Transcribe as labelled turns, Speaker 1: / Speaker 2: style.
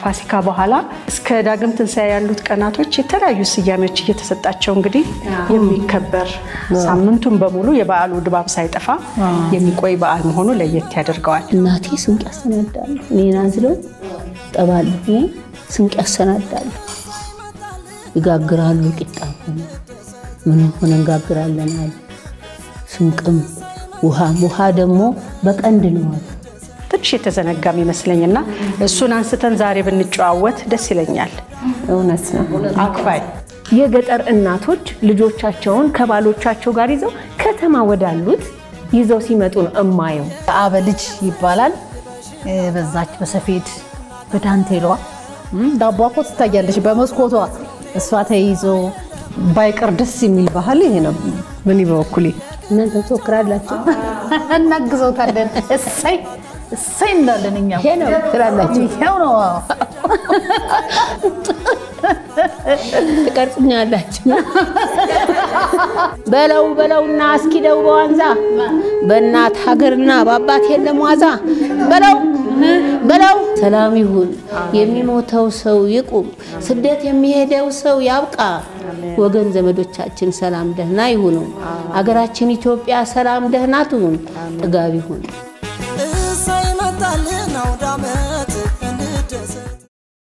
Speaker 1: ከፋሲካ በኋላ እስከ ዳግም ትንሣኤ ያሉት ቀናቶች የተለያዩ ስያሜዎች እየተሰጣቸው እንግዲህ የሚከበር ሳምንቱን በሙሉ የበዓሉ ድባብ ሳይጠፋ የሚቆይ በዓል መሆኑ ለየት ያደርገዋል።
Speaker 2: እናቴ ስንቅ ያሰናዳሉ። እኔን አዝለው ጠባሉ ስንቅ ያሰናዳሉ፣ ይጋግራሉ። ቂጣ ሆነ ምን ሆነ እንጋግራለን አሉ። ስንቅም ውሃም ውሃ ደግሞ በቀንድ ነው አሉ።
Speaker 1: ትንሽ የተዘነጋም ይመስለኝና እሱን አንስተን ዛሬ ብንጨዋወት ደስ ይለኛል።
Speaker 3: እውነት ነው።
Speaker 1: አክፋይ
Speaker 3: የገጠር እናቶች ልጆቻቸውን ከባሎቻቸው ጋር ይዘው ከተማ ወዳሉት ይዘው ሲመጡ ነው እማየው።
Speaker 4: አበ ልጅ ይባላል። በዛች በሰፌድ በዳንቴሏ ዳቧ እኮ ትታያለች በመስኮቷ እሷ ተይዞ ባይቀር ደስ የሚል ባህል ይሄ ነው። ምን በበኩሌ
Speaker 2: እናንተ ትወክራላችሁ።
Speaker 4: እናግዘውታለን። እሰይ እሰይ እንዳለን እኛ
Speaker 2: ይሄ ነው ትላላችሁ፣
Speaker 4: ይሄው ነው። አዎ።
Speaker 2: ትቀርጽኛላችሁ። በለው በለውና አስኪደው በዋንዛ በእናት ሀገርና በአባት የለም ዋዛ በለው በለው። ሰላም ይሁን የሚሞተው ሰው ይቁም፣ ስደት የሚሄደው ሰው ያብቃ። ወገን ዘመዶቻችን ሰላም ደህና ይሁኑ። አገራችን ኢትዮጵያ ሰላም ደህና ትሁን፣ ጥጋብ ይሁን።